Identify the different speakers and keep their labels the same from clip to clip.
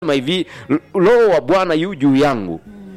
Speaker 1: Sema hivi roho wa bwana yu juu yangu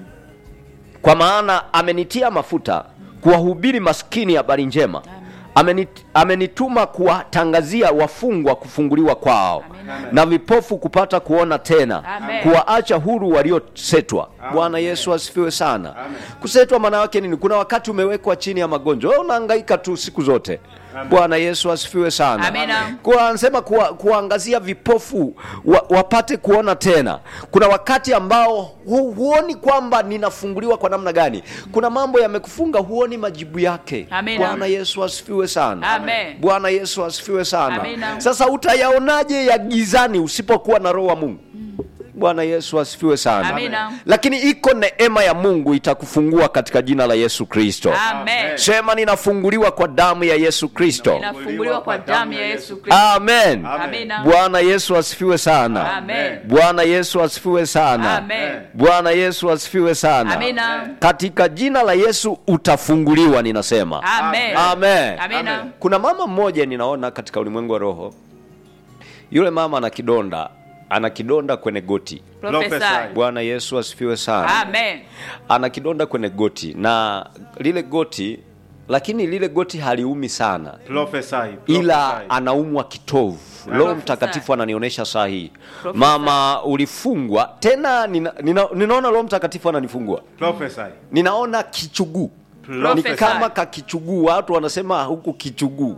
Speaker 1: kwa maana amenitia mafuta kuwahubiri maskini habari njema Amenit, amenituma kuwatangazia wafungwa kufunguliwa kwao na vipofu kupata kuona tena
Speaker 2: Amen.
Speaker 1: kuwaacha huru waliosetwa bwana yesu asifiwe sana kusetwa maana yake nini kuna wakati umewekwa chini ya magonjwa wewe unahangaika tu siku zote bwana yesu asifiwe sana
Speaker 2: Amina.
Speaker 1: kwa anasema kuwa, kuwaangazia vipofu wa, wapate kuona tena kuna wakati ambao hu, huoni kwamba ninafunguliwa kwa namna gani kuna mambo yamekufunga huoni majibu yake
Speaker 2: Amina.
Speaker 1: bwana yesu asifiwe sana
Speaker 2: Amen.
Speaker 1: bwana yesu asifiwe sana
Speaker 2: Amina.
Speaker 1: sasa utayaonaje ya gizani usipokuwa na roho wa mungu bwana yesu asifiwe sana
Speaker 2: Amina.
Speaker 1: lakini iko neema ya mungu itakufungua katika jina la yesu kristo
Speaker 2: Amen.
Speaker 1: sema ninafunguliwa kwa damu ya yesu kristo
Speaker 2: Inafunguliwa kwa damu ya Yesu Kristo.
Speaker 1: amen
Speaker 2: Amina.
Speaker 1: bwana yesu asifiwe sana
Speaker 2: Amen.
Speaker 1: bwana yesu asifiwe sana
Speaker 2: Amen.
Speaker 1: bwana yesu asifiwe sana
Speaker 2: Amina.
Speaker 1: katika jina la yesu utafunguliwa ninasema
Speaker 2: Amen.
Speaker 1: amen
Speaker 2: Amina.
Speaker 1: kuna mama mmoja ninaona katika ulimwengu wa roho yule mama ana kidonda ana kidonda kwenye goti
Speaker 2: Prophesy.
Speaker 1: bwana yesu asifiwe sana
Speaker 2: Amen.
Speaker 1: ana kidonda kwenye goti na lile goti lakini lile goti haliumi sana
Speaker 3: Prophesy,
Speaker 1: ila
Speaker 3: prophesy.
Speaker 1: anaumwa kitovu roho
Speaker 2: Prophesy.
Speaker 1: mtakatifu ananionyesha saa hii
Speaker 2: Prophesy.
Speaker 1: mama ulifungwa tena nina, nina, ninaona roho mtakatifu ananifungua
Speaker 3: Prophesy.
Speaker 1: ninaona kichuguu ni
Speaker 2: Prophesy.
Speaker 1: kama kakichuguu watu wanasema huku kichuguu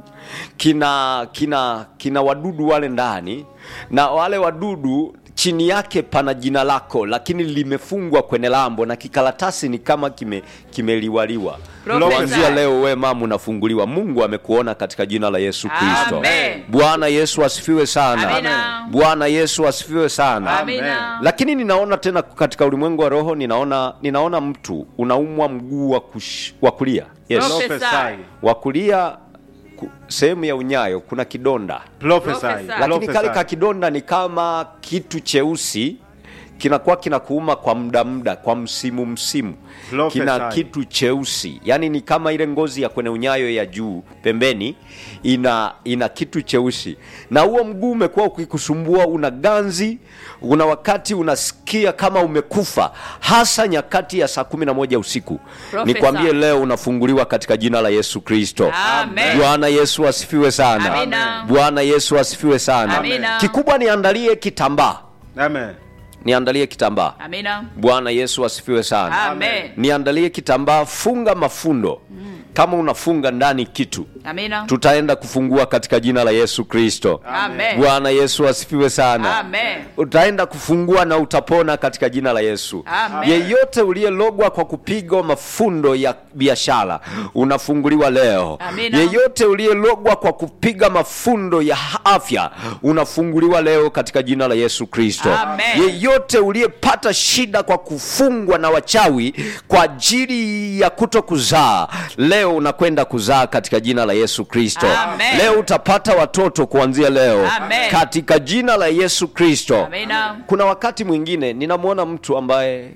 Speaker 1: kina kina kina wadudu wale ndani na wale wadudu chini yake pana jina lako lakini limefungwa kwenye lambo na kikaratasi ni kama kime kimeliwaliwa
Speaker 2: Prophesy.
Speaker 1: kuanzia leo we mama unafunguliwa mungu amekuona katika jina la yesu kristo
Speaker 2: Amen.
Speaker 1: bwana yesu asifiwe sana
Speaker 2: Amina.
Speaker 1: bwana yesu asifiwe sana
Speaker 2: Amina.
Speaker 1: lakini ninaona tena katika ulimwengu wa roho ninaona ninaona mtu unaumwa mguu wa, kush, wa kulia yes.
Speaker 2: Prophesy.
Speaker 3: Prophesy.
Speaker 1: wa kulia ku- sehemu ya unyayo kuna kidonda
Speaker 3: Prophesy.
Speaker 2: Prophesy.
Speaker 1: lakini
Speaker 3: Prophesy.
Speaker 1: kale ka kidonda ni kama kitu cheusi kinakuwa kinakuuma kwa muda muda kwa msimu msimu
Speaker 3: Prophesy.
Speaker 1: kina kitu cheusi yaani ni kama ile ngozi ya kwenye unyayo ya juu pembeni ina ina kitu cheusi na huo mguu umekuwa ukikusumbua una ganzi una wakati unasikia kama umekufa hasa nyakati ya saa kumi na moja usiku
Speaker 2: Prophesy.
Speaker 1: nikwambie leo unafunguliwa katika jina la yesu kristo
Speaker 2: Amen.
Speaker 1: bwana yesu asifiwe sana
Speaker 2: Amina.
Speaker 1: bwana yesu asifiwe sana
Speaker 2: Amina.
Speaker 1: kikubwa niandalie kitambaa
Speaker 3: Amen.
Speaker 1: niandalie kitambaa
Speaker 2: Amina.
Speaker 1: bwana yesu asifiwe sana
Speaker 2: Amen.
Speaker 1: niandalie kitambaa funga mafundo kama unafunga ndani kitu
Speaker 2: Amina.
Speaker 1: tutaenda kufungua katika jina la yesu kristo
Speaker 2: Amen.
Speaker 1: bwana yesu asifiwe sana
Speaker 2: Amen.
Speaker 1: utaenda kufungua na utapona katika jina la yesu
Speaker 2: Amen.
Speaker 1: yeyote uliyelogwa kwa kupigwa mafundo ya biashara unafunguliwa leo
Speaker 2: Amina.
Speaker 1: yeyote uliyelogwa kwa kupiga mafundo ya afya unafunguliwa leo katika jina la yesu kristo
Speaker 2: Amen.
Speaker 1: yeyote uliyepata shida kwa kufungwa na wachawi kwa ajili ya kuto kuzaa leo unakwenda kuzaa katika jina la yesu kristo
Speaker 2: Amen.
Speaker 1: leo utapata watoto kuanzia leo
Speaker 2: Amen.
Speaker 1: katika jina la yesu kristo
Speaker 2: Amina.
Speaker 1: kuna wakati mwingine ninamwona mtu ambaye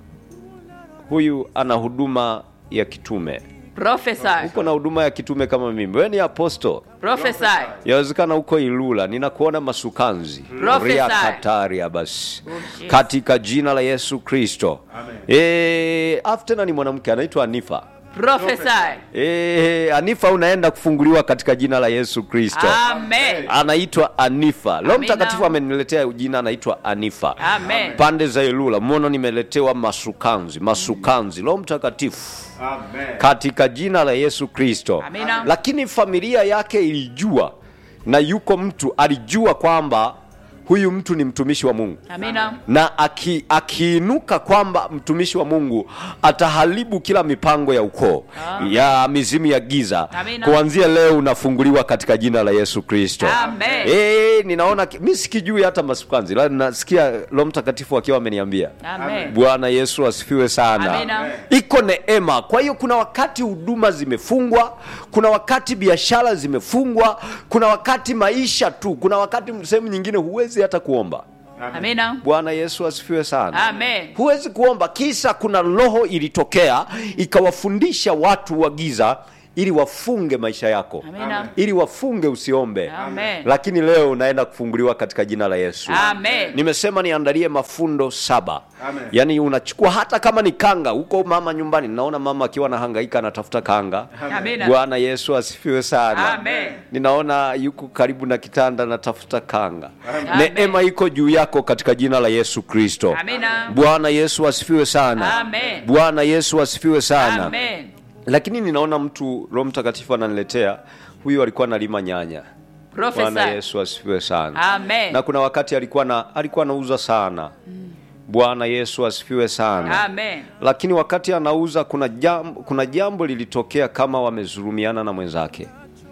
Speaker 1: huyu ana huduma ya kitume
Speaker 2: Prophesy.
Speaker 1: uko na huduma ya kitume kama mimi wewe ni aposto
Speaker 2: Prophesy.
Speaker 1: yawezekana huko ilula ninakuona masukanzi
Speaker 2: Prophesy.
Speaker 1: ria kataria basi
Speaker 2: Oh, Jesus.
Speaker 1: katika jina la yesu kristo e, afu tena ni mwanamke anaitwa anifa
Speaker 2: Prophesy.
Speaker 1: e, anifa unaenda kufunguliwa katika jina la yesu kristo
Speaker 2: Amen.
Speaker 1: anaitwa anifa roho
Speaker 2: Amina.
Speaker 1: mtakatifu ameniletea jina anaitwa anifa
Speaker 2: Amen.
Speaker 1: pande za ilula mbona nimeletewa masukanzi masukanzi roho mtakatifu
Speaker 3: Amen.
Speaker 1: katika jina la yesu kristo
Speaker 2: Amina.
Speaker 1: lakini familia yake ilijua na yuko mtu alijua kwamba huyu mtu ni mtumishi wa mungu
Speaker 2: Amina.
Speaker 1: na aki- akiinuka kwamba mtumishi wa mungu ataharibu kila mipango ya ukoo ya mizimu ya giza
Speaker 2: Amina.
Speaker 1: kuanzia leo unafunguliwa katika jina la yesu kristo
Speaker 2: Amen.
Speaker 1: Eh, ninaona ki- mi sikijui hata masukanzi la nasikia roho mtakatifu akiwa ameniambia
Speaker 2: Amen.
Speaker 1: bwana yesu asifiwe sana
Speaker 2: Amina.
Speaker 1: iko neema kwa hiyo kuna wakati huduma zimefungwa kuna wakati biashara zimefungwa kuna wakati maisha tu kuna wakati sehemu nyingine huwezi hata kuomba
Speaker 2: Amina.
Speaker 1: bwana yesu asifiwe sana
Speaker 2: Amen.
Speaker 1: huwezi kuomba kisa kuna roho ilitokea ikawafundisha watu wa giza ili wafunge maisha yako
Speaker 2: Amina.
Speaker 1: ili wafunge usiombe
Speaker 2: Amen.
Speaker 1: lakini leo unaenda kufunguliwa katika jina la yesu
Speaker 2: Amen.
Speaker 1: nimesema niandalie mafundo saba
Speaker 3: Amen.
Speaker 1: yaani unachukua hata kama ni kanga huko mama nyumbani naona mama akiwa anahangaika anatafuta kanga
Speaker 2: Amina.
Speaker 1: bwana yesu asifiwe sana
Speaker 2: Amen.
Speaker 1: ninaona yuko karibu na kitanda anatafuta kanga
Speaker 2: Amen.
Speaker 1: neema iko juu yako katika jina la yesu kristo
Speaker 2: Amina.
Speaker 1: bwana yesu asifiwe sana
Speaker 2: Amen.
Speaker 1: bwana yesu asifiwe sana
Speaker 2: Amen.
Speaker 1: lakini ninaona mtu roho mtakatifu ananiletea huyu alikuwa analima nyanya bwana
Speaker 2: Profesa.
Speaker 1: yesu asifiwe sana
Speaker 2: Amen.
Speaker 1: na kuna wakati alikuwa na alikuwa anauza sana bwana yesu asifiwe sana
Speaker 2: Amen.
Speaker 1: lakini wakati anauza kuna jambo, kuna jambo lilitokea kama wamezurumiana na mwenzake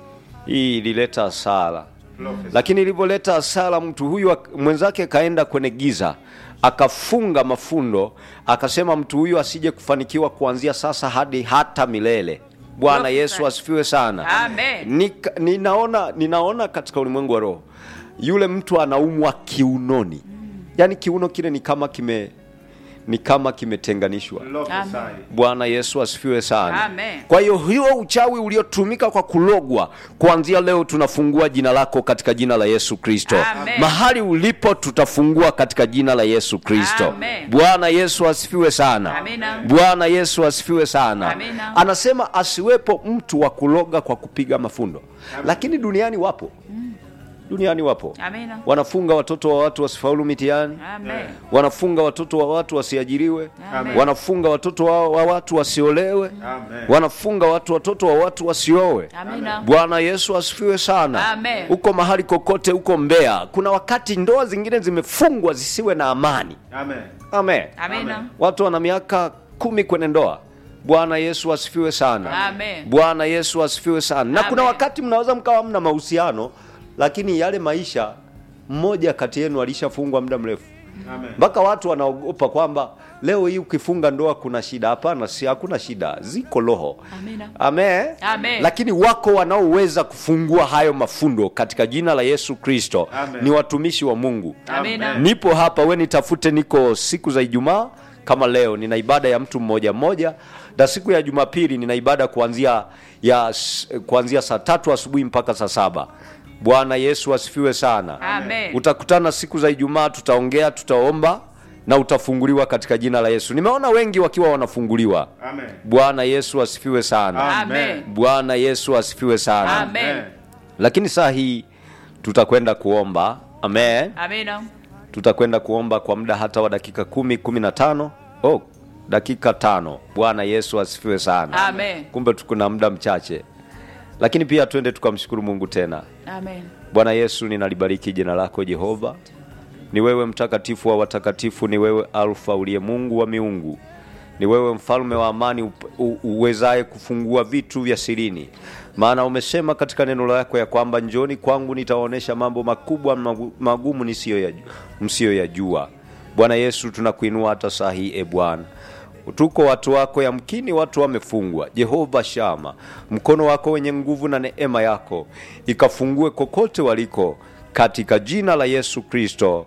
Speaker 1: hii ilileta hasara lakini ilivyoleta hasara mtu huyu ak- mwenzake kaenda kwenye giza akafunga mafundo akasema mtu huyu asije kufanikiwa kuanzia sasa hadi hata milele bwana
Speaker 2: Prophesy.
Speaker 1: yesu asifiwe sana
Speaker 2: Amen.
Speaker 1: Nika, ninaona ninaona katika ulimwengu wa roho yule mtu anaumwa kiunoni yaani kiuno kile ni kama kime ni kama kimetenganishwa
Speaker 3: Prophesy.
Speaker 1: bwana yesu asifiwe sana
Speaker 2: Amen.
Speaker 1: kwa hiyo hiyo uchawi uliotumika kwa kulogwa kuanzia leo tunafungua jina lako katika jina la yesu kristo
Speaker 2: Amen.
Speaker 1: mahali ulipo tutafungua katika jina la yesu kristo
Speaker 2: Amen.
Speaker 1: bwana yesu asifiwe sana
Speaker 2: Amina.
Speaker 1: bwana yesu asifiwe sana
Speaker 2: Amina.
Speaker 1: anasema asiwepo mtu wa kuloga kwa kupiga mafundo lakini duniani wapo duniani wapo
Speaker 2: Amina.
Speaker 1: wanafunga watoto wa watu wasifaulu mitihani
Speaker 2: Amen.
Speaker 1: wanafunga watoto wa watu wasiajiriwe
Speaker 2: Amen.
Speaker 1: wanafunga watoto wa, wa watu wasiolewe
Speaker 3: Amen.
Speaker 1: wanafunga watu watoto wa watu wasiowe
Speaker 2: Amina.
Speaker 1: bwana yesu asifiwe sana
Speaker 2: Amen.
Speaker 1: huko mahali kokote huko mbea kuna wakati ndoa zingine zimefungwa zisiwe na amani
Speaker 3: Amen.
Speaker 1: amen
Speaker 2: Amina.
Speaker 1: watu wana miaka kumi kwenye ndoa bwana yesu asifiwe sana
Speaker 2: Amen.
Speaker 1: bwana yesu asifiwe sana na kuna
Speaker 2: Amen.
Speaker 1: wakati mnaweza mkawa mna mahusiano lakini yale maisha mmoja kati yenu alishafungwa muda mrefu
Speaker 3: Amen.
Speaker 1: mpaka watu wanaogopa kwamba leo hii ukifunga ndoa kuna shida hapana si hakuna shida ziko roho
Speaker 2: Amina.
Speaker 1: Amen.
Speaker 2: Amen.
Speaker 1: lakini wako wanaoweza kufungua hayo mafundo katika jina la yesu kristo
Speaker 3: Amen.
Speaker 1: ni watumishi wa mungu
Speaker 2: Amina.
Speaker 1: nipo hapa we nitafute niko siku za ijumaa kama leo nina ibada ya mtu mmoja mmoja na siku ya jumapili nina ibada kuanzia ya s- kuanzia saa tatu asubuhi mpaka saa saba bwana yesu asifiwe sana
Speaker 2: Amen.
Speaker 1: utakutana siku za ijumaa tutaongea tutaomba na utafunguliwa katika jina la yesu nimeona wengi wakiwa wanafunguliwa
Speaker 3: Amen.
Speaker 1: bwana yesu asifiwe sana
Speaker 2: Amen.
Speaker 1: bwana yesu asifiwe sana
Speaker 2: Amen.
Speaker 1: lakini saa hii tutakwenda kuomba amen
Speaker 2: Amina.
Speaker 1: tutakwenda kuomba kwa muda hata wa dakika kumi kumi na tano oh, dakika tano bwana yesu asifiwe sana
Speaker 2: Amen.
Speaker 1: kumbe tukuna muda mchache lakini pia twende tukamshukuru mungu tena
Speaker 2: Amen.
Speaker 1: bwana yesu ninalibariki jina lako jehova ni wewe mtakatifu wa watakatifu ni wewe alfa uliye mungu wa miungu ni wewe mfalme wa amani up- u- uwezaye kufungua vitu vya sirini maana umesema katika neno lako ya kwamba njoni kwangu nitawaonyesha mambo makubwa magu- magumu nisiyoyaju- msiyoyajua bwana yesu tunakuinua hata saa hii e bwana tuko watu wako yamkini watu wamefungwa jehova shama mkono wako wenye nguvu na neema yako ikafungue kokote waliko katika jina la yesu kristo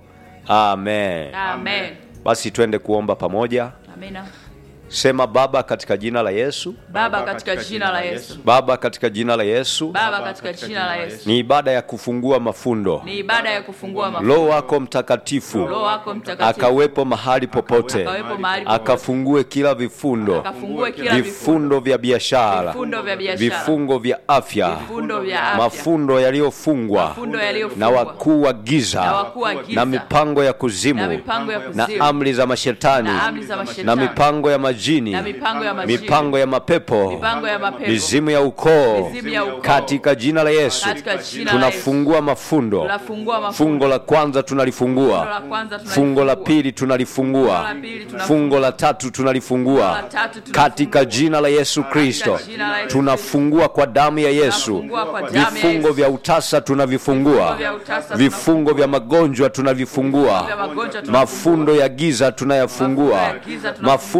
Speaker 1: amen
Speaker 2: Amen.
Speaker 1: basi twende kuomba pamoja
Speaker 2: Amina.
Speaker 1: sema baba katika jina la yesu
Speaker 2: Baba katika jina la Yesu.
Speaker 1: baba katika jina la yesu
Speaker 2: Baba katika jina la Yesu.
Speaker 1: ni ibada ya kufungua mafundo
Speaker 2: Ni ibada ya kufungua mafungo.
Speaker 1: roho wako mtakatifu
Speaker 2: Roho wako mtakatifu.
Speaker 1: akawepo mahali popote
Speaker 2: Akawepo mahali popote.
Speaker 1: akafungue kila vifundo
Speaker 2: Akafungue kila vifungo.
Speaker 1: vifundo vya biashara
Speaker 2: Vifundo vya biashara.
Speaker 1: vifungo vya afya
Speaker 2: Vifundo vya afya.
Speaker 1: mafundo yaliyofungwa
Speaker 2: Mafundo
Speaker 1: na
Speaker 2: yaliyofungwa.
Speaker 1: wakuu wa
Speaker 2: Na
Speaker 1: giza
Speaker 2: wakuu wa giza.
Speaker 1: na mipango ya kuzimu
Speaker 2: Na mipango ya
Speaker 1: na
Speaker 2: kuzimu.
Speaker 1: amri za mashetani
Speaker 2: Na amri za mashetani.
Speaker 1: na mipango ya majini
Speaker 2: Na mipango ya majini.
Speaker 1: mipango ya mapepo
Speaker 2: Mipango ya mapepo.
Speaker 1: mizimu ya ukoo
Speaker 2: Mizimu ya ukoo.
Speaker 1: katika jina la yesu
Speaker 2: Katika jina la
Speaker 1: tunafungua mafundo
Speaker 2: Tunafungua mafungo.
Speaker 1: fungo la kwanza
Speaker 2: Fungo
Speaker 1: tunalifungua
Speaker 2: la kwanza tunalifungua.
Speaker 1: fungo la pili
Speaker 2: Fungo
Speaker 1: tunalifungua
Speaker 2: la pili tunafungua.
Speaker 1: fungo la tatu tunalifungua
Speaker 2: Fungo la tatu tunafungua.
Speaker 1: katika jina la yesu kristo
Speaker 2: jina la Yesu
Speaker 1: tunafungua kwa damu ya yesu
Speaker 2: Tunafungua kwa damu ya
Speaker 1: vifungo
Speaker 2: Yesu.
Speaker 1: vya utasa tunavifungua
Speaker 2: Vifungo vya utasa
Speaker 1: vifungo vya magonjwa tunavifungua
Speaker 2: Vifungo vya magonjwa tunafungua.
Speaker 1: mafundo ya giza tunayafungua
Speaker 2: Mafundo ya giza tunafungua.
Speaker 1: mafundo ya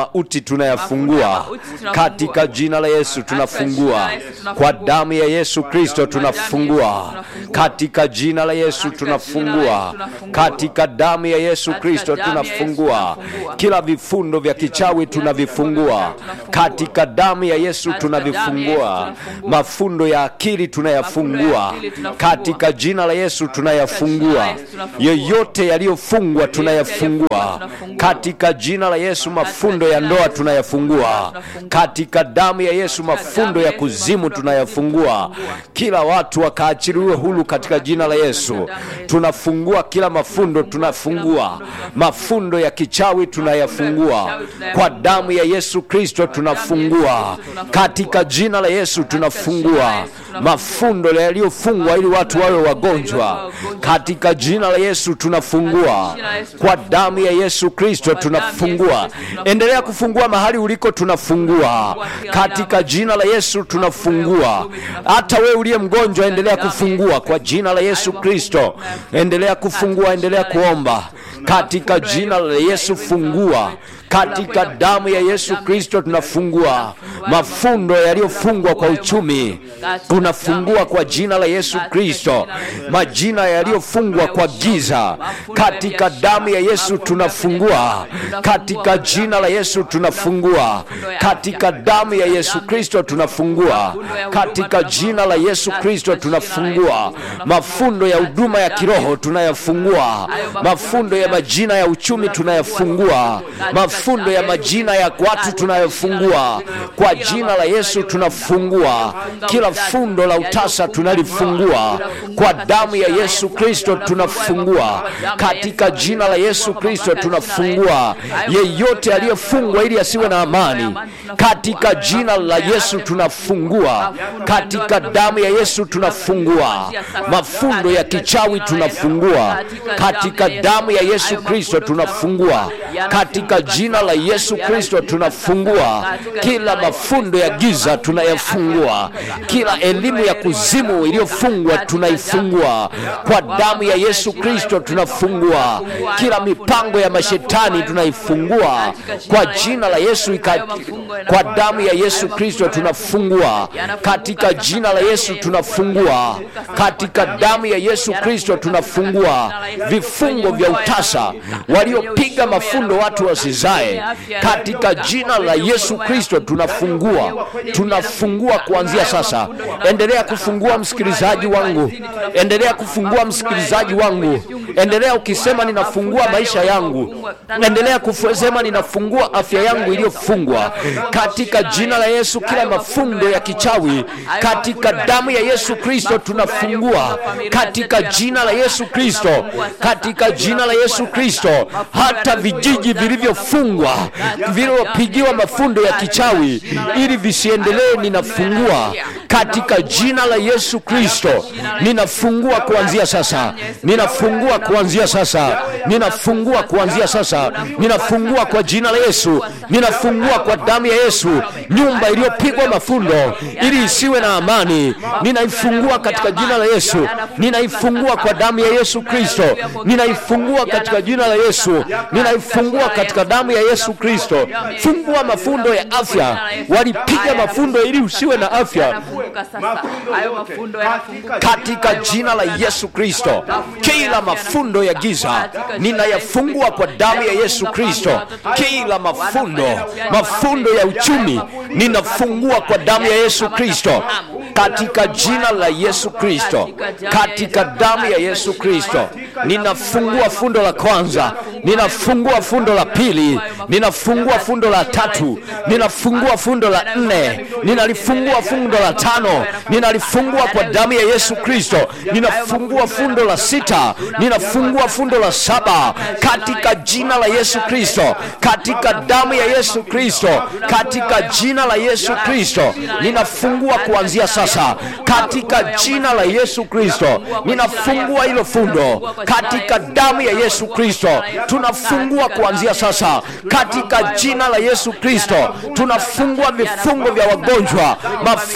Speaker 1: mauti tunayafungua
Speaker 2: mauti tunafungua.
Speaker 1: katika jina la Yesu tunafungua
Speaker 2: jina la Yesu tunafungua.
Speaker 1: kwa damu ya Yesu Kristo
Speaker 2: damu ya Yesu
Speaker 1: tunafungua
Speaker 2: tunafungua.
Speaker 1: katika jina la Yesu
Speaker 2: Katika jina la
Speaker 1: tunafungua
Speaker 2: Yesu tunafungua.
Speaker 1: katika damu ya Yesu
Speaker 2: Katika
Speaker 1: Kristo
Speaker 2: damu ya Yesu
Speaker 1: tunafungua
Speaker 2: tunafungua.
Speaker 1: kila vifundo vya kichawi tunavifungua katika damu ya Yesu
Speaker 2: Katika damu ya Yesu
Speaker 1: tunavifungua
Speaker 2: tunafungua.
Speaker 1: mafundo ya akili tunayafungua
Speaker 2: akili tunafungua.
Speaker 1: katika jina la Yesu tunayafungua
Speaker 2: Yesu tunafungua.
Speaker 1: yoyote yaliyofungwa tunayafungua
Speaker 2: tunafungua.
Speaker 1: katika jina la Yesu mafundo ya
Speaker 2: jina la
Speaker 1: ndoa
Speaker 2: Yesu
Speaker 1: tunayafungua
Speaker 2: tunafungua.
Speaker 1: katika damu ya Yesu mafundo
Speaker 2: damu
Speaker 1: ya
Speaker 2: ya Yesu
Speaker 1: kuzimu
Speaker 2: mafundo ya
Speaker 1: tunayafungua
Speaker 2: tunafungua.
Speaker 1: kila watu wakaachiliwe huru katika jina la Yesu tunafungua kila mafundo tunafungua mafundo ya kichawi tunayafungua kwa damu ya Yesu Kristo tunafungua katika jina la Yesu tunafungua mafundo yaliyofungwa ili watu wawe wagonjwa katika jina la Yesu tunafungua kwa damu ya Yesu Kristo tunafungua endelea kufungua mahali uliko tunafungua katika jina la Yesu tunafungua hata wewe uliye mgonjwa endelea kufungua kwa jina la Yesu Kristo endelea kufungua endelea kuomba katika jina la Yesu fungua katika damu ya Yesu Kristo tunafungua mafundo yaliyofungwa kwa uchumi tunafungua kwa jina la Yesu Kristo majina yaliyofungwa kwa giza katika damu ya Yesu tunafungua katika jina la Yesu tunafungua katika damu ya Yesu Kristo tunafungua katika jina la Yesu Kristo tunafungua mafundo ya huduma ya kiroho tunayafungua mafundo ya majina ya uchumi tunayafungua mafundo ya majina ya watu tunayafungua kwa jina la Yesu tunafungua kila fundo la utasa tunalifungua kwa damu ya Yesu Kristo tunafungua katika jina la Yesu Kristo tunafungua yeyote aliyefungwa ili asiwe na amani katika jina la Yesu tunafungua katika damu ya Yesu tunafungua mafundo ya kichawi tunafungua katika damu ya Yesu Kristo tunafungua katika jina la Yesu Kristo tunafungua kila mafundo ya giza tunayafungua kila elimu ya kuzimu iliyofungwa tunaifungua kwa damu ya Yesu Kristo tunafungua kila mipango ya mashetani tunaifungua kwa jina la Yesu ika, kwa damu ya Yesu Kristo tunafungua katika jina la Yesu tunafungua katika damu ya Yesu Kristo tunafungua vifungo vya utasa waliopiga mafundo watu wasizae katika jina la Yesu Kristo tunafungua tunafungua kuanzia sasa endelea kufungua msikilizaji wangu endelea kufungua msikilizaji wangu endelea ukisema ninafungua maisha yangu endelea kusema ninafungua afya yangu iliyofungwa katika jina la Yesu kila mafundo ya kichawi katika damu ya Yesu Kristo tunafungua katika jina la Yesu Kristo katika jina la Yesu Kristo hata vijiji vilivyofungwa vilivyopigiwa mafundo ya kichawi ili visiendelee ninafungua katika jina la Yesu Kristo ninafungua kuanzia sasa ninafungua kuanzia sasa ninafungua kuanzia sasa ninafungua kwa jina la Yesu ninafungua kwa damu ya Yesu nyumba iliyopigwa mafundo ili isiwe na amani ninaifungua katika jina la Yesu ninaifungua kwa damu ya Yesu Kristo ninaifungua katika jina la Yesu ninaifungua katika damu ya Yesu Kristo fungua mafundo ya afya walipiga mafundo ili usiwe na afya
Speaker 2: yanafunguka sasa hayo mafundo yanafunguka
Speaker 1: katika jina la Yesu Kristo. Kila mafundo ya giza ninayafungua kwa damu ya Yesu Kristo. Kila mafundo, mafundo ya uchumi ninafungua kwa damu ya Yesu Kristo, katika jina la Yesu Kristo, katika damu ya Yesu Kristo. Ninafungua fundo la kwanza, ninafungua fundo la pili, ninafungua fundo la tatu, ninafungua fundo la nne, ninalifungua fundo la tano, ninalifungua kwa damu ya Yesu Kristo, ninafungua fundo la sita, ninafungua fundo la saba katika jina la Yesu Kristo, katika damu ya Yesu Kristo, katika jina la Yesu Kristo, ninafungua kuanzia sasa, katika jina la Yesu Kristo, ninafungua hilo fundo katika damu ya Yesu Kristo, tunafungua kuanzia sasa, katika jina la Yesu Kristo, tunafungua vifungo vya wagonjwa, mafundo yaliyo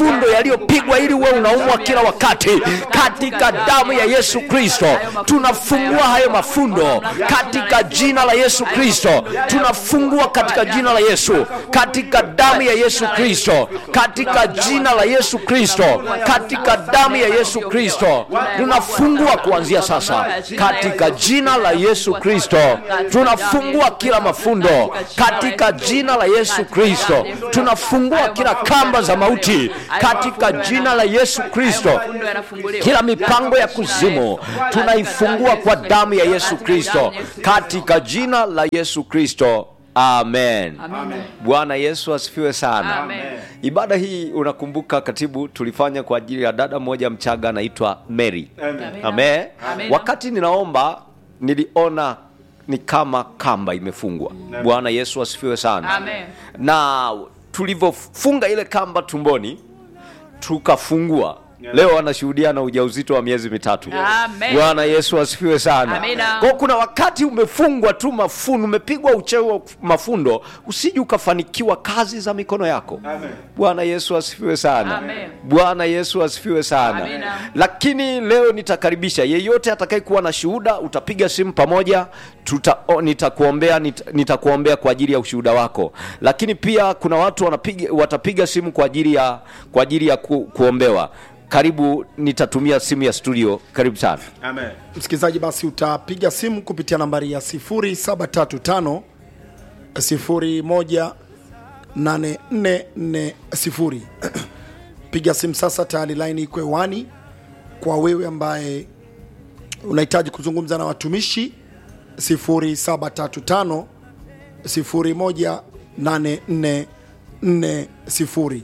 Speaker 1: yaliyopigwa ili uwe unaumwa kila wakati katika damu ya yesu kristo tunafungua hayo mafundo katika jina la yesu kristo tunafungua katika jina la yesu katika damu ya yesu kristo katika jina la yesu kristo katika damu ya yesu kristo tunafungua kuanzia sasa katika jina la yesu kristo tunafungua kila mafundo katika jina la yesu kristo tunafungua kila kamba za mauti katika jina la yesu kristo kila mipango ya kuzimu tunaifungua kwa damu ya yesu kristo katika jina la yesu kristo amen bwana yesu asifiwe sana
Speaker 2: Amen.
Speaker 1: ibada hii unakumbuka katibu tulifanya kwa ajili ya dada mmoja mchaga anaitwa mary
Speaker 2: Amen.
Speaker 1: amen
Speaker 2: Amen.
Speaker 1: wakati ninaomba niliona ni kama kamba imefungwa bwana yesu asifiwe sana
Speaker 2: Amen.
Speaker 1: na tulivyofunga ile kamba tumboni tukafungua leo anashuhudia na ujauzito wa miezi mitatu
Speaker 2: Amen.
Speaker 1: bwana yesu asifiwe sana
Speaker 2: Amina.
Speaker 1: kwa kuna wakati umefungwa tu mafundo umepigwa uchewi wa mafundo usije ukafanikiwa kazi za mikono yako bwana yesu asifiwe sana
Speaker 2: Amen.
Speaker 1: bwana yesu asifiwe sana
Speaker 2: Amina.
Speaker 1: lakini leo nitakaribisha yeyote atakayekuwa na shuhuda utapiga simu pamoja tuta, o, nitakuombea nita, nitakuombea kwa ajili ya ushuhuda wako lakini pia kuna watu wanapiga, watapiga simu kwa ajili ya kwa ajili ya ku, kuombewa karibu nitatumia simu ya studio karibu sana
Speaker 3: Amen.
Speaker 4: msikilizaji basi utapiga simu kupitia nambari ya 0735 018440 piga simu sasa tayari laini iko hewani kwa wewe ambaye unahitaji kuzungumza na watumishi 0735 018440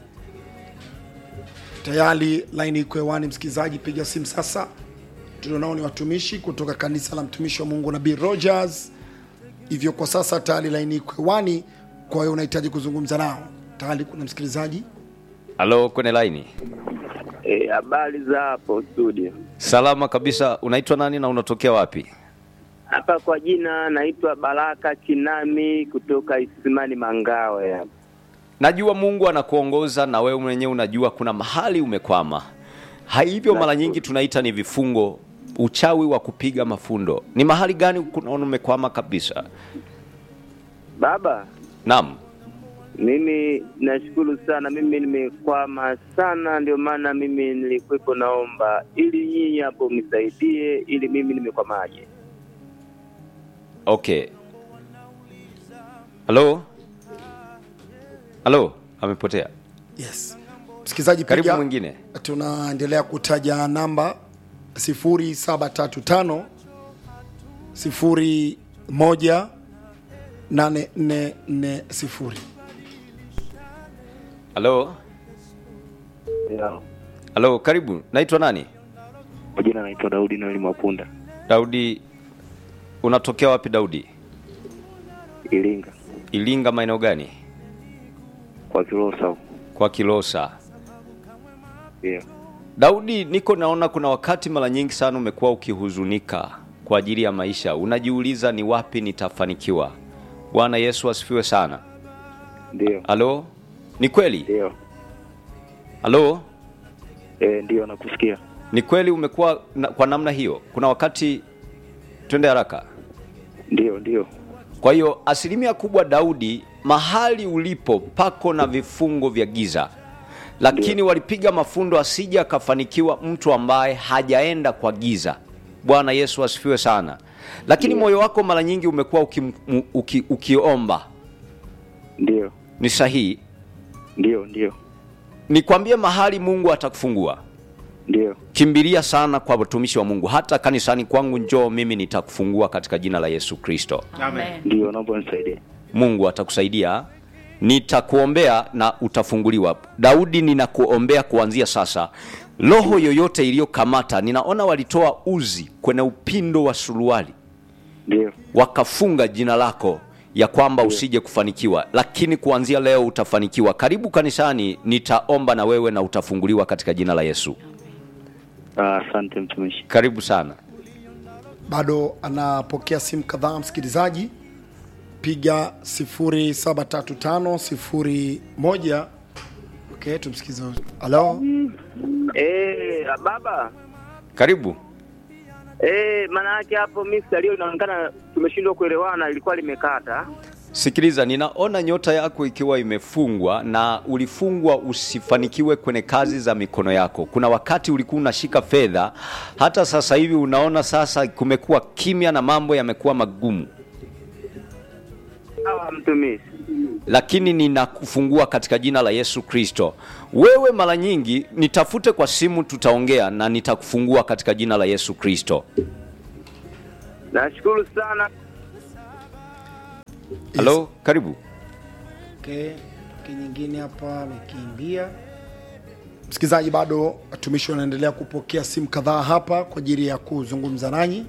Speaker 4: tayari laini iko hewani msikilizaji piga simu sasa tulionao ni watumishi kutoka kanisa la mtumishi wa mungu nabii rogers hivyo kwa sasa tayari laini iko hewani kwa hiyo unahitaji kuzungumza nao tayari kuna msikilizaji
Speaker 1: halo kwenye laini
Speaker 5: Eh, habari za hapo studio.
Speaker 1: salama kabisa unaitwa nani na unatokea wapi
Speaker 5: Hapa kwa jina naitwa Baraka Chinami kutoka Isimani Mangawe hapa.
Speaker 1: najua mungu anakuongoza na wewe mwenyewe unajua kuna mahali umekwama Ha- hivyo mara nyingi tunaita ni vifungo uchawi wa kupiga mafundo ni mahali gani unaona umekwama kabisa
Speaker 5: Baba,
Speaker 1: naam
Speaker 5: mimi nashukuru sana, mimi nimekwama sana, ndio maana mimi nilikuwepo naomba ili nyinyi hapo mnisaidie, ili mimi nimekwamaje.
Speaker 1: okay halo halo amepotea
Speaker 4: yes msikilizaji
Speaker 1: karibu
Speaker 4: piga
Speaker 1: mwingine
Speaker 4: tunaendelea kutaja namba 0735 01 8440
Speaker 1: halo halo karibu naitwa nani
Speaker 5: Kwa jina naitwa Daudi Noeli Mapunda,
Speaker 1: daudi unatokea wapi daudi
Speaker 5: Iringa
Speaker 1: ilinga maeneo gani
Speaker 5: kwa Kilosa.
Speaker 1: kwa kilosa
Speaker 5: Ndio.
Speaker 1: daudi niko naona kuna wakati mara nyingi sana umekuwa ukihuzunika kwa ajili ya maisha unajiuliza ni wapi nitafanikiwa bwana yesu asifiwe sana
Speaker 5: Ndio.
Speaker 1: halo ni kweli
Speaker 5: Ndio.
Speaker 1: halo
Speaker 5: Eh, ndio nakusikia.
Speaker 1: ni kweli umekuwa na, kwa namna hiyo kuna wakati twende haraka
Speaker 5: Ndio, ndio.
Speaker 1: kwa hiyo asilimia kubwa daudi mahali ulipo pako na vifungo vya giza lakini
Speaker 5: Ndio.
Speaker 1: walipiga mafundo asija akafanikiwa mtu ambaye hajaenda kwa giza bwana yesu asifiwe sana lakini moyo wako mara nyingi umekuwa uki, uki, ukiomba
Speaker 5: Ndio.
Speaker 1: ni sahihi
Speaker 5: Ndio, ndio.
Speaker 1: nikwambie mahali mungu atakufungua
Speaker 5: Ndio.
Speaker 1: kimbilia sana kwa watumishi wa mungu hata kanisani kwangu njoo mimi nitakufungua katika jina la yesu kristo
Speaker 2: Amen.
Speaker 5: Ndio, naomba nisaidie.
Speaker 1: mungu atakusaidia nitakuombea na utafunguliwa daudi ninakuombea kuanzia sasa roho yoyote iliyokamata ninaona walitoa uzi kwenye upindo wa suruali
Speaker 5: Ndio.
Speaker 1: wakafunga jina lako ya kwamba usije kufanikiwa lakini kuanzia leo utafanikiwa karibu kanisani nitaomba na wewe na utafunguliwa katika jina la yesu
Speaker 5: Ah, Asante mtumishi.
Speaker 1: karibu sana
Speaker 4: bado anapokea simu kadhaa msikilizaji piga 0735 01 okay tumsikize halo
Speaker 5: Eh, baba.
Speaker 1: Karibu.
Speaker 5: Eh, maana yake hapo mimi leo inaonekana tumeshindwa kuelewana, ilikuwa limekata.
Speaker 1: Sikiliza, ninaona nyota yako ikiwa imefungwa na ulifungwa usifanikiwe kwenye kazi za mikono yako. Kuna wakati ulikuwa unashika fedha, hata sasa hivi unaona sasa kumekuwa kimya na mambo yamekuwa magumu,
Speaker 5: Sawa mtumishi.
Speaker 1: lakini ninakufungua katika jina la Yesu Kristo. Wewe mara nyingi nitafute kwa simu, tutaongea na nitakufungua katika jina la Yesu Kristo.
Speaker 5: Nashukuru sana.
Speaker 1: Halo, karibu.
Speaker 4: Okay. Okay, nyingine hapa amekimbia. Msikilizaji, bado watumishi wanaendelea kupokea simu kadhaa hapa kwa ajili ya kuzungumza nanyi.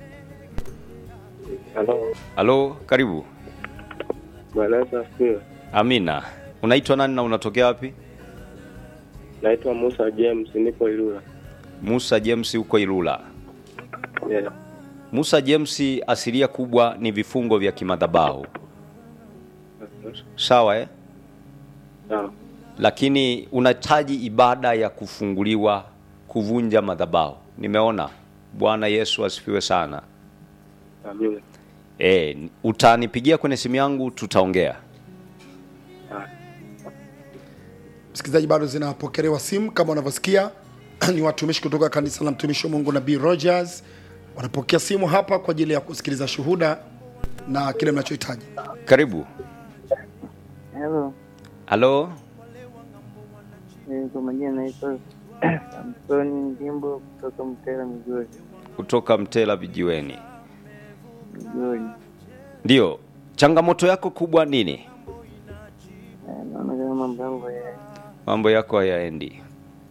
Speaker 5: Halo.
Speaker 1: Halo, karibu.
Speaker 5: Bwana Yesu asifiwe.
Speaker 1: Amina. Unaitwa nani na unatokea wapi?
Speaker 5: Naitwa Musa James, nipo Ilula.
Speaker 1: Musa James huko Ilula.
Speaker 5: Yeah.
Speaker 1: Musa James asilia kubwa ni vifungo vya kimadhabahu. Sawa eh?
Speaker 5: Sawa.
Speaker 1: Lakini unahitaji ibada ya kufunguliwa kuvunja madhabahu. Nimeona. Bwana Yesu asifiwe sana.
Speaker 5: Amina.
Speaker 1: Eh, utanipigia kwenye simu yangu tutaongea.
Speaker 4: Msikilizaji, bado zinapokelewa simu kama unavyosikia ni watumishi kutoka kanisa la mtumishi wa Mungu Nabii Rogers wanapokea simu hapa kwa ajili ya kusikiliza shuhuda na kile mnachohitaji.
Speaker 1: Karibu.
Speaker 3: Hello,
Speaker 1: Halo,
Speaker 3: eh, kwa majina naitwa Samsoni Ndimbo kutoka Mtera Migori.
Speaker 1: kutoka Mtela Vijiweni.
Speaker 3: Migori.
Speaker 1: Ndio. Changamoto yako kubwa nini?
Speaker 3: Eh, Naona kama mambo yangu ya
Speaker 1: mambo yako hayaendi.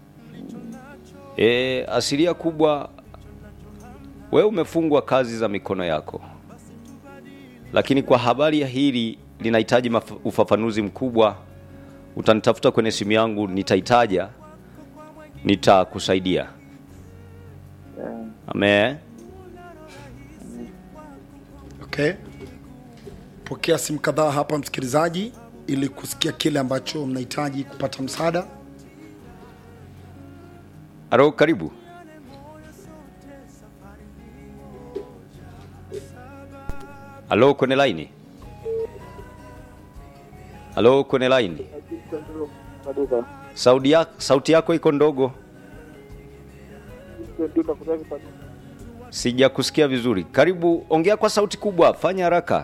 Speaker 1: E, asilia kubwa, wewe umefungwa kazi za mikono yako, lakini kwa habari ya hili linahitaji maf- ufafanuzi mkubwa. Utanitafuta kwenye simu yangu, nitaitaja, nitakusaidia.
Speaker 3: eh,
Speaker 1: Amen.
Speaker 4: Okay, pokea simu kadhaa hapa msikilizaji, ili kusikia kile ambacho mnahitaji kupata msaada.
Speaker 1: Aro, karibu. Halo, kwenye laini. Halo, kwenye laini. Sauti ya, sauti yako iko ndogo, sijakusikia vizuri. Karibu, ongea kwa sauti kubwa, fanya haraka.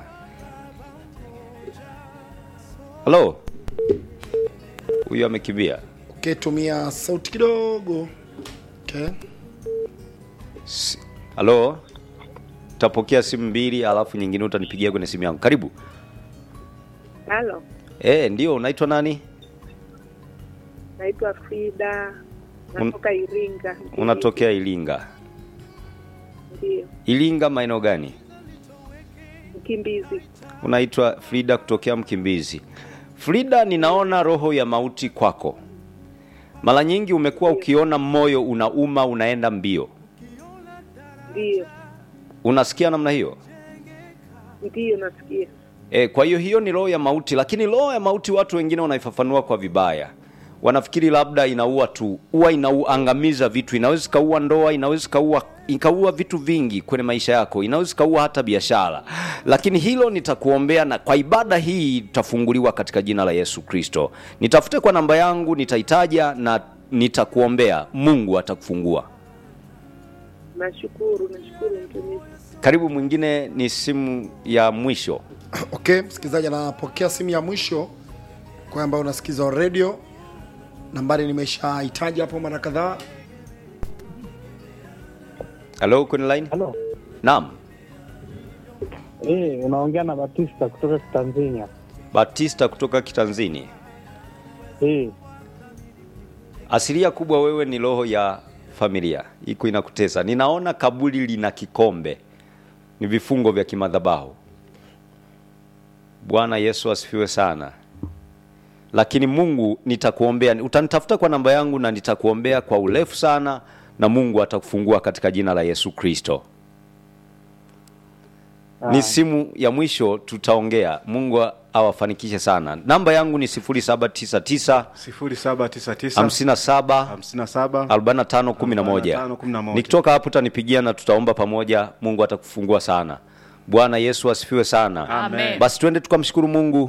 Speaker 1: Halo, huyu amekimbia.
Speaker 4: Okay, tumia sauti kidogo. Okay.
Speaker 1: Si- Halo, utapokea simu mbili, alafu nyingine utanipigia kwenye simu yangu. Karibu.
Speaker 6: Halo,
Speaker 1: Eh, ndio, unaitwa nani?
Speaker 6: naitwa Frida, natoka Iringa.
Speaker 1: Unatokea Ilinga.
Speaker 6: Ndio,
Speaker 1: Ilinga maeneo gani?
Speaker 6: mkimbizi.
Speaker 1: Unaitwa Frida kutokea Mkimbizi. Frida, ninaona roho ya mauti kwako. Mara nyingi umekuwa ukiona moyo unauma, unaenda mbio.
Speaker 6: Ndio,
Speaker 1: Unasikia namna hiyo?
Speaker 6: ndio nasikia.
Speaker 1: E, kwa hiyo hiyo ni roho ya mauti, lakini roho ya mauti watu wengine wanaifafanua kwa vibaya. Wanafikiri labda inaua tu, huwa inauangamiza vitu, inaweza ikaua ndoa, inaweza ikaua ikaua vitu vingi kwenye maisha yako, inaweza ikaua hata biashara. Lakini hilo nitakuombea, na kwa ibada hii utafunguliwa katika jina la Yesu Kristo. Nitafute kwa namba yangu, nitaitaja na nitakuombea, Mungu atakufungua.
Speaker 6: Nashukuru, nashukuru mtumishi.
Speaker 1: Karibu, mwingine ni simu ya mwisho.
Speaker 4: Okay, msikilizaji anapokea simu ya mwisho kwa ambayo unasikiza radio. Nambari nimeshahitaji hapo mara kadhaa.
Speaker 1: Halo, kwenye line?
Speaker 7: Halo.
Speaker 1: Naam.
Speaker 7: Eh, unaongea na Batista kutoka Tanzania.
Speaker 1: Batista kutoka Kitanzini.
Speaker 7: Eh,
Speaker 1: Asilia kubwa wewe ni roho ya familia, iko inakutesa. Ninaona kaburi lina kikombe, ni vifungo vya kimadhabahu. Bwana Yesu asifiwe sana. Lakini Mungu nitakuombea, utanitafuta kwa namba yangu na nitakuombea kwa urefu sana, na Mungu atakufungua katika jina la Yesu Kristo. ni simu ya mwisho tutaongea mungu awafanikishe sana namba yangu ni 799
Speaker 8: 0799
Speaker 1: 57
Speaker 8: 57
Speaker 1: 45 11
Speaker 8: 45
Speaker 1: nikitoka hapo utanipigia na tutaomba pamoja mungu atakufungua sana bwana yesu asifiwe sana
Speaker 2: Amen.
Speaker 1: basi twende tukamshukuru mungu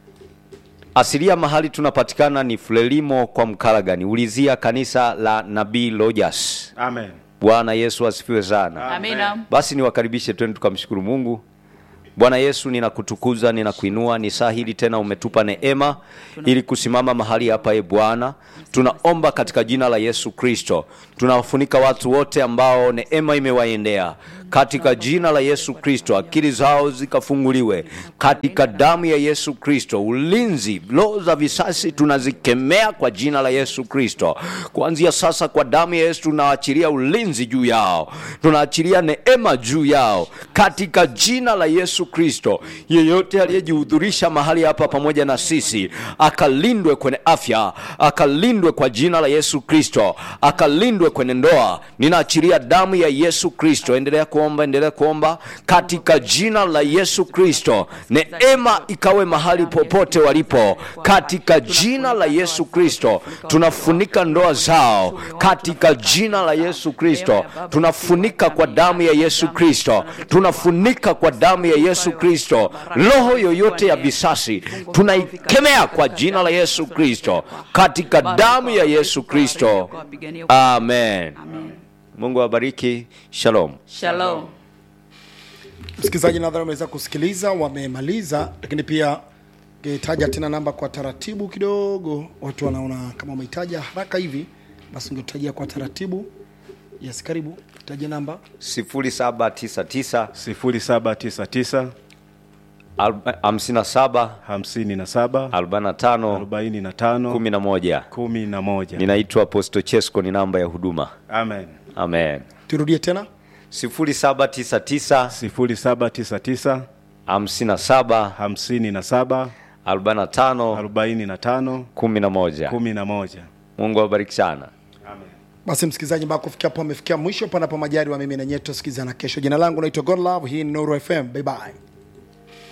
Speaker 1: asilia mahali tunapatikana ni frelimo kwa mkaragani ulizia kanisa la nabii lojas
Speaker 8: Amen.
Speaker 1: bwana yesu asifiwe sana
Speaker 2: Amina.
Speaker 1: basi niwakaribishe twende tukamshukuru mungu bwana yesu ninakutukuza ninakuinua ni saa hili tena umetupa neema ili kusimama mahali hapa e bwana tunaomba katika jina la yesu kristo tunawafunika watu wote ambao neema imewaendea katika jina la yesu kristo akili zao zikafunguliwe katika damu ya yesu kristo ulinzi roho za visasi tunazikemea kwa jina la yesu kristo kuanzia sasa kwa damu ya yesu tunaachilia ulinzi juu yao tunaachilia neema juu yao katika jina la yesu kristo yeyote aliyejihudhurisha mahali hapa pamoja na sisi akalindwe kwenye afya akalindwe kwa jina la yesu kristo akalindwe kwenye ndoa ninaachilia damu ya yesu kristo endelea kuomba endelea kuomba katika jina la yesu kristo neema ikawe mahali popote walipo katika jina la yesu kristo tunafunika ndoa zao katika jina la yesu kristo tunafunika kwa damu ya yesu kristo tunafunika kwa damu ya yesu kristo roho yoyote ya visasi tunaikemea kwa jina la yesu kristo katika damu ya yesu kristo amen mungu awabariki shalom
Speaker 2: Shalom.
Speaker 4: msikilizaji nadhani wameweza kusikiliza wamemaliza lakini pia ngetaja tena namba kwa taratibu kidogo watu wanaona kama wamehitaja haraka hivi basi ungetajia kwa taratibu yes karibu taja namba
Speaker 1: 0799
Speaker 8: 0799
Speaker 1: 57
Speaker 8: 57
Speaker 1: 45
Speaker 8: 45
Speaker 1: 11
Speaker 8: 11.
Speaker 1: ninaitwa aposto chesco ni namba ya huduma
Speaker 8: Amen.
Speaker 1: amen
Speaker 4: turudie tena
Speaker 1: 0799
Speaker 8: 0799
Speaker 1: 57
Speaker 8: 57
Speaker 1: 45
Speaker 8: 45
Speaker 1: 11
Speaker 8: 11.
Speaker 1: mungu awabariki sana
Speaker 4: basi msikilizaji mpaka kufikia hapo amefikia mwisho panapo majari wa mimi na nyeto sikizana kesho jina langu naitwa godlove hii ni nuru fm bye bye